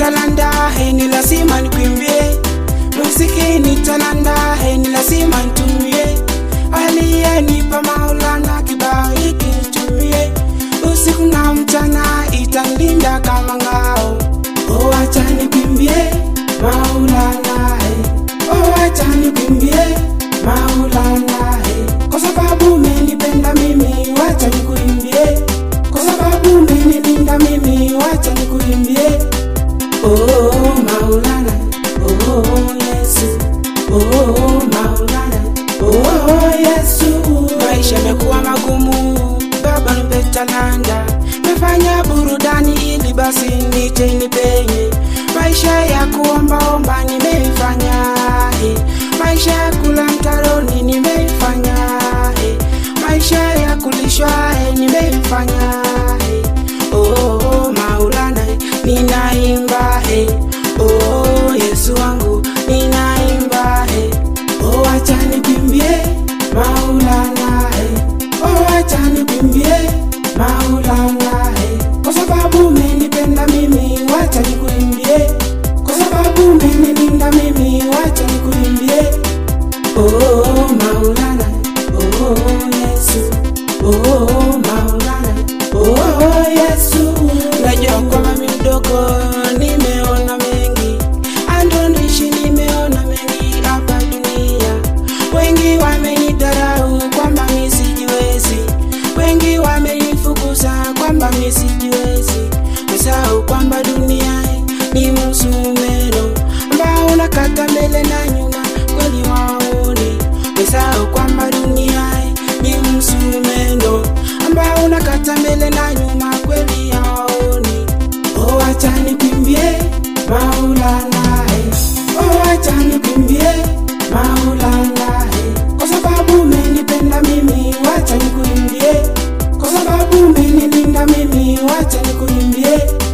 talanda he ni lazima nikwimbie muziki ni talanda he ni lazima nitumie aliyenipa maulana kibao hiki nitumie usiku na mchana italinda kama ngao oh acha nikwimbie maulana he oh acha nikwimbie maulana he kwa sababu umenipenda mimi wacha nikuimbie kwa sababu umenilinda mimi wacha nikuimbie oh maulana oh yesu oh maulana oh yesu maisha yamekuwa magumu baba nipe talanta mefanya burudani ili basi niche nipenye maisha ya kuombaomba nimeifanya eh. maisha ya kula mtaroni nimeifanya eh. maisha ya kulishwa eh, nimeifanya eh. oh, maulana eh, ninaimba eh. oh, yesu wangu ninaimba eh. oh, acha nikwimbie maulana eh. oh, acha nikwimbie maulana eh. kwa sababu umenipenda mimi wacha nikuimbie kwa sababu umenilinda mimi wacha nikuimbie oh, maulana oh, yesu oh, maulana oh, yesu najua kwamba mi mdogo nimeona mengi andonishi nimeona mengi hapa dunia wengi wamenidharau kwamba mi sijiwezi wengi wamenifukuza kwamba mi sijiwezi mesahau kwamba dunia ni msumeno ambao unakata mbele na nyuma kweli waoni mesahau kwamba dunia ni msumeno ambao unakata mbele na nyuma kweli hawaoni oh acha nikwimbie maulana eh. oh acha nikwimbie maulana eh. kwa sababu umenipenda mimi wacha nikuimbie kwa sababu umenilinda mimi wacha nikuimbie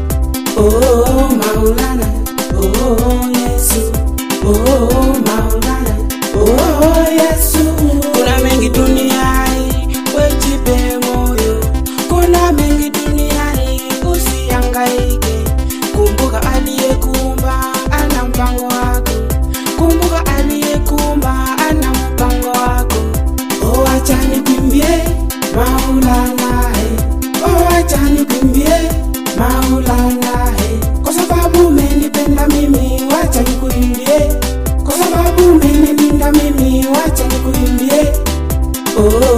oh maulana oh yesu oh maulana oh yesu kuna mengi duniani wejipe moyo kuna mengi duniani usiangaike kumbuka aliyekuumba ana mpango wako kumbuka aliyekuumba ana mpango wako oh acha nikwimbie maulana eh. oh acha nikwimbie maulana eh. kwa sababu umenipenda mimi wacha nikuimbie kwa sababu umenilinda mimi wacha nikuimbie oh